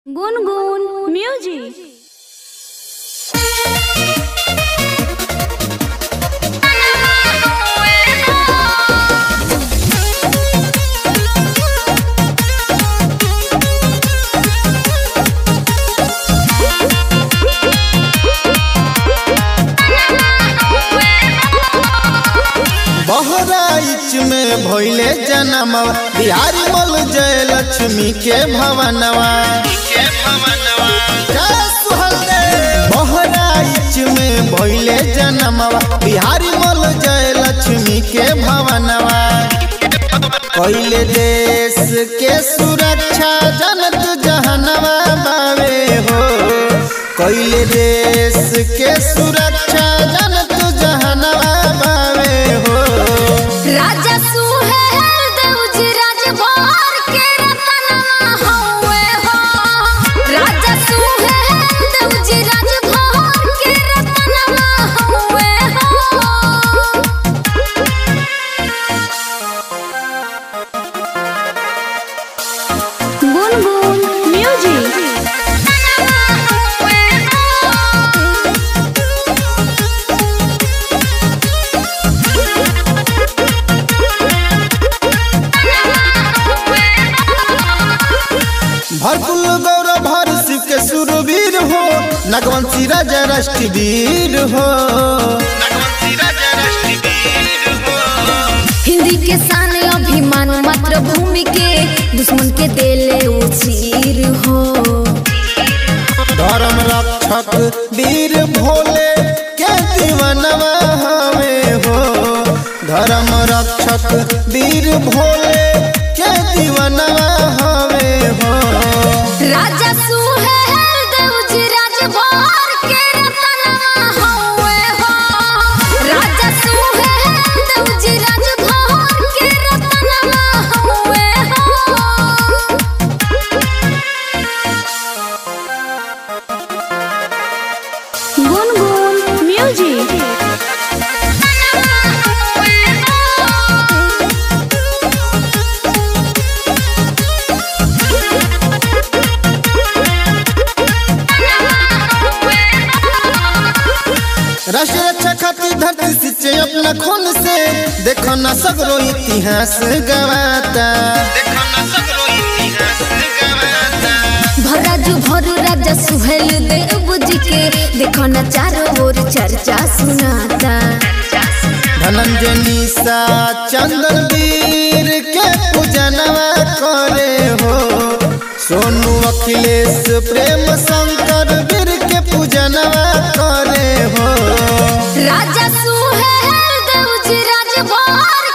গুনগুন মিউজিক बहराइच में भइले जनमवा बिहारी मल जय लक्ष्मी के भवनवा जय सुहलदेव। बहराइच में भइले जनमवा बिहारी मल जय लक्ष्मी के भवनवा कैले देश के सुरक्षा जनत जहनवा बावे हो कैले देश के सुरक्षा जनत जहनवा बावे हो राजा सुहेल देवजी राजभर के रतनवा हौवे हो राजा सुहेल देवजी राजभर के रतनवा हौवे हो गुनगुन म्यूजिक भरकुल गौरव भर शिव के सुरवीर हो नगवंशी राजा राष्ट्रवीर हो हिंदी के शान अभिमान मातृभूमि के दुश्मन के देले उचीर हो धर्म रक्षक वीर भोले के दीवनवा हमें हो धर्म रक्षक वीर भोले के दीवनवा हमें हो राजा सुहेल देवजी राजभर के रतनवा हौवे हो राजा सुहेल देवजी राजभर के रतनवा हौवे हो गुनगुन म्यूजिक राष्ट्र रक्षा खातिर धरती सिंचे अपना खून से देखो ना सगरो इतिहास गवाता देखो ना सगरो इतिहास गवाता भराजू भरू राजा सुहेल देव जी के देखो न चारों ओर चर्चा सुनाता धनंजय निशा चंदन वीर के पूजनवा करे हो सोनू अखिलेश प्रेम शंकर वीर के पूजनवा करे हो राजा सुहेल देव जी राजभर